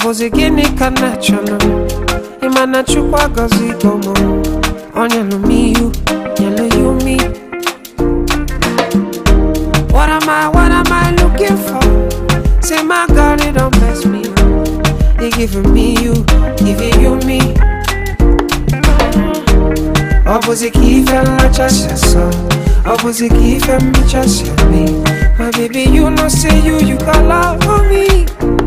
bụzi gịnị ka nna chọrọ ịma na chukwu agọzigo m ọ nyelụ m ihu nyelụ ya umi What am I, what am I looking for? Say my God, it don't mess me up. He giving me you, giving you me. Opposite key fell like just so. Opposite key fell me just me. My baby, you know say you, you got love for me.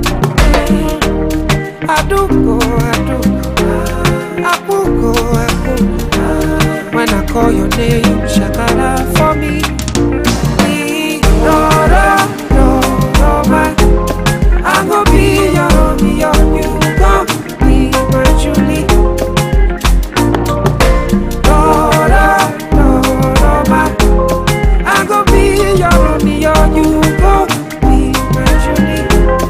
I do go, I do go. I could go, I could go. When I call your name, you shakara for me. No, no, no, no, my. I go be your Romeo, you go be my Julie. No, no, no, no, my. I go be your Romeo, you go be my Julie.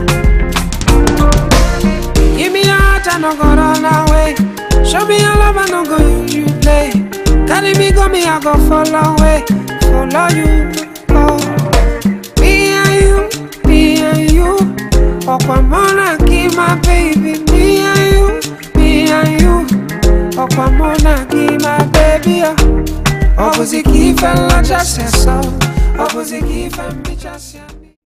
Give me your heart, I no go run away. Show me your love, I no go use you play. Carry me, go me, I go follow away, follow you. Oh. Me and you, me and you. Okwamona, give my baby. Me and you, me and you. Okwamona, give my baby. Opposite key fell like just so. Opposite key fell me just